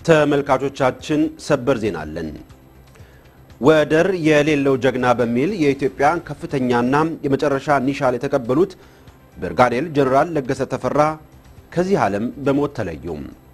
ተመልካቾቻችን ሰበር ዜና አለን። ወደር የሌለው ጀግና በሚል የኢትዮጵያን ከፍተኛና የመጨረሻ ኒሻን የተቀበሉት ብርጋዴር ጀኔራል ለገሰ ተፈራ ከዚህ ዓለም በሞት ተለዩ።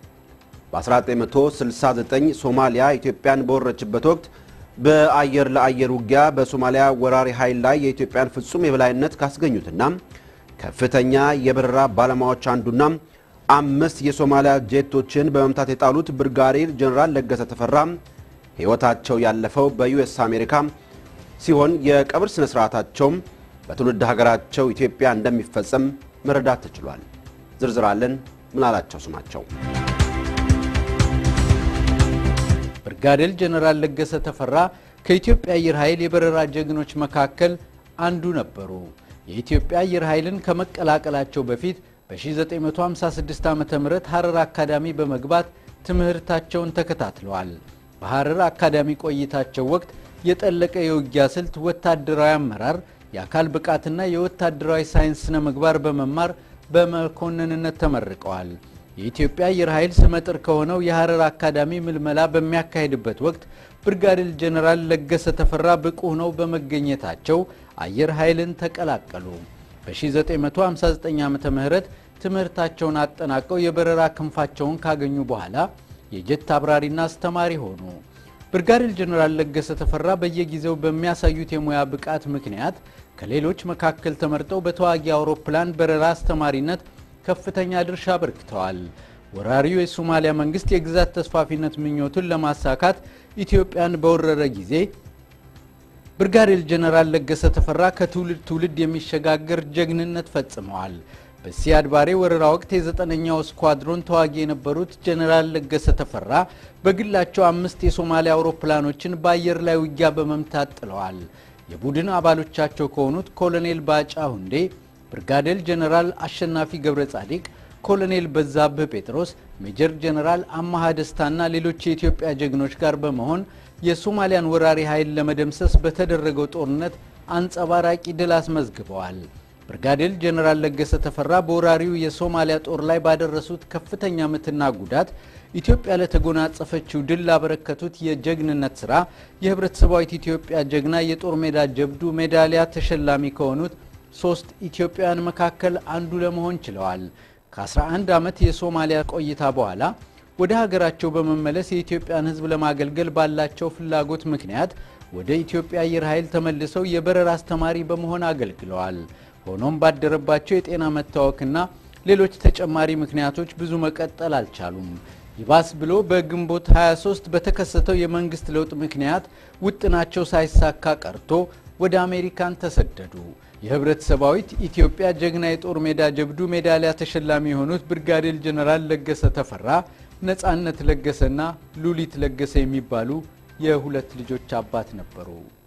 በ1969 ሶማሊያ ኢትዮጵያን በወረችበት ወቅት በአየር ለአየር ውጊያ በሶማሊያ ወራሪ ኃይል ላይ የኢትዮጵያን ፍጹም የበላይነት ካስገኙትና ከፍተኛ የበረራ ባለሙያዎች አንዱና አምስት የሶማሊያ ጄቶችን በመምታት የጣሉት ብርጋዴር ጀኔራል ለገሰ ተፈራ ሕይወታቸው ያለፈው በዩኤስ አሜሪካ ሲሆን የቀብር ስነ ስርዓታቸውም በትውልድ ሀገራቸው ኢትዮጵያ እንደሚፈጸም መረዳት ተችሏል። ዝርዝር አለን። ምናላቸው ስማቸው ብርጋዴር ጀነራል ለገሰ ተፈራ ከኢትዮጵያ አየር ኃይል የበረራ ጀግኖች መካከል አንዱ ነበሩ። የኢትዮጵያ አየር ኃይልን ከመቀላቀላቸው በፊት በ1956 ዓ ም ሐረር አካዳሚ በመግባት ትምህርታቸውን ተከታትለዋል። በሐረር አካዳሚ ቆይታቸው ወቅት የጠለቀ የውጊያ ስልት፣ ወታደራዊ አመራር፣ የአካል ብቃትና የወታደራዊ ሳይንስ ስነ ምግባር በመማር በመኮንንነት ተመርቀዋል። የኢትዮጵያ አየር ኃይል ስመጥር ከሆነው የሐረር አካዳሚ ምልመላ በሚያካሄድበት ወቅት ብርጋዴር ጀኔራል ለገሰ ተፈራ ብቁ ሆነው በመገኘታቸው አየር ኃይልን ተቀላቀሉ። በ1959 ዓ ም ትምህርታቸውን አጠናቀው የበረራ ክንፋቸውን ካገኙ በኋላ የጀት አብራሪና አስተማሪ ሆኑ። ብርጋዴር ጀኔራል ለገሰ ተፈራ በየጊዜው በሚያሳዩት የሙያ ብቃት ምክንያት ከሌሎች መካከል ተመርጠው በተዋጊ አውሮፕላን በረራ አስተማሪነት ከፍተኛ ድርሻ አበርክተዋል። ወራሪው የሶማሊያ መንግስት የግዛት ተስፋፊነት ምኞቱን ለማሳካት ኢትዮጵያን በወረረ ጊዜ ብርጋዴር ጀነራል ለገሰ ተፈራ ከትውልድ ትውልድ የሚሸጋገር ጀግንነት ፈጽመዋል። በሲያድ ባሬ ወረራ ወቅት የዘጠነኛው ስኳድሮን ተዋጊ የነበሩት ጀነራል ለገሰ ተፈራ በግላቸው አምስት የሶማሊያ አውሮፕላኖችን በአየር ላይ ውጊያ በመምታት ጥለዋል። የቡድን አባሎቻቸው ከሆኑት ኮሎኔል ባጫ ሁንዴ፣ ብርጋዴር ጀነራል አሸናፊ ገብረ ጻዲቅ፣ ኮሎኔል በዛብህ ጴጥሮስ፣ ሜጀር ጀነራል አማሃ ደስታና ሌሎች የኢትዮጵያ ጀግኖች ጋር በመሆን የሶማሊያን ወራሪ ኃይል ለመደምሰስ በተደረገው ጦርነት አንጸባራቂ ድል አስመዝግበዋል። ብርጋዴር ጀነራል ለገሰ ተፈራ በወራሪው የሶማሊያ ጦር ላይ ባደረሱት ከፍተኛ ምትና ጉዳት ኢትዮጵያ ለተጎናጸፈችው ድል ላበረከቱት የጀግንነት ስራ የህብረተሰባዊት ኢትዮጵያ ጀግና የጦር ሜዳ ጀብዱ ሜዳሊያ ተሸላሚ ከሆኑት ሶስት ኢትዮጵያውያን መካከል አንዱ ለመሆን ችለዋል። ከ11 ዓመት የሶማሊያ ቆይታ በኋላ ወደ ሀገራቸው በመመለስ የኢትዮጵያን ሕዝብ ለማገልገል ባላቸው ፍላጎት ምክንያት ወደ ኢትዮጵያ አየር ኃይል ተመልሰው የበረራ አስተማሪ በመሆን አገልግለዋል። ሆኖም ባደረባቸው የጤና መታወክና ሌሎች ተጨማሪ ምክንያቶች ብዙ መቀጠል አልቻሉም። ይባስ ብሎ በግንቦት 23 በተከሰተው የመንግስት ለውጥ ምክንያት ውጥናቸው ሳይሳካ ቀርቶ ወደ አሜሪካን ተሰደዱ። የህብረተሰባዊት ኢትዮጵያ ጀግና የጦር ሜዳ ጀብዱ ሜዳሊያ ተሸላሚ የሆኑት ብርጋዴር ጀነራል ለገሰ ተፈራ ነጻነት ለገሰና ሉሊት ለገሰ የሚባሉ የሁለት ልጆች አባት ነበሩ።